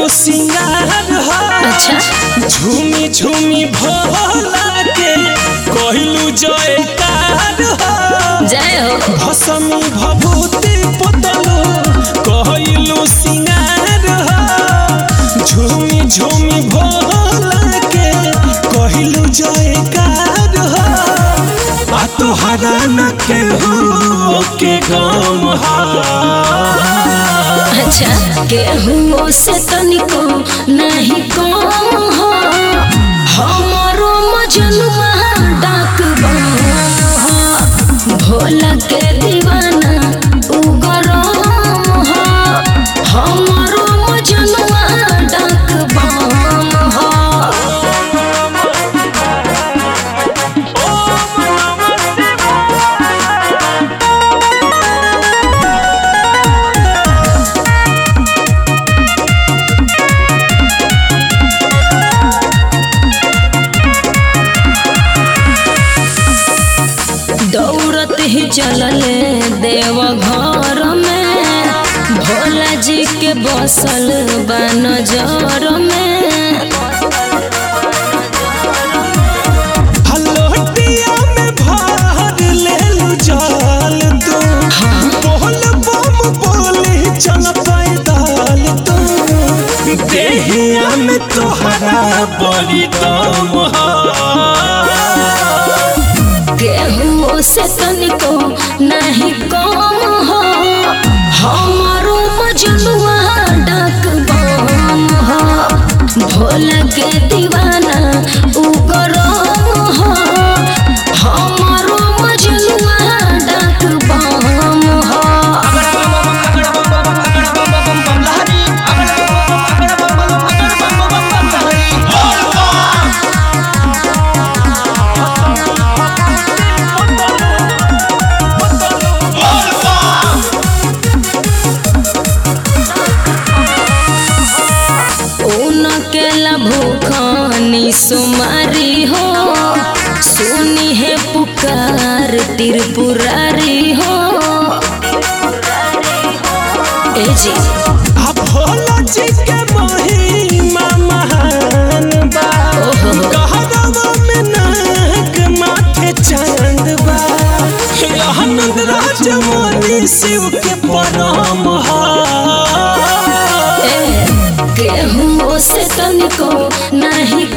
सिंगार हो अच्छा झूमी झूमी भोला के कहलू जयकार हो जय हो भसमी भभूति पोतलू कहलू सिंगार हो झूमी झूमी भोला के कहलू जयकार हो आ तोहरा न केहू के गम हा अच्छा केहू से तनिको नहीं कम हो हमारो मजनुआ डाक हो भोला के दीवाना उगरम हो हमारो मजनुआ डाक बम हो दौड़त ही चलले देव घर में भोला जी के बसल बा नजर में हलोटिया में भर लेलू जल तू बोल बम बोली चल पैदल तू देहिया में तोहरा बड़ी दम केहू से तनिको नहीं कम हो हमारो मजनुआ डाक बम हो भोला के दीवाना उगरम हो हमारो मजनुआ डाक बम हो उनकेला भूखनी सुमारी हो सुनी है पुकार त्रिपुरारी हो ए जी आ भोला जी के महिमा महान बा ओहो। कहरवा में नाग माथे चांद बा आनंद राजमणि शिव के परम हा ए, केहू से तनिको नहीं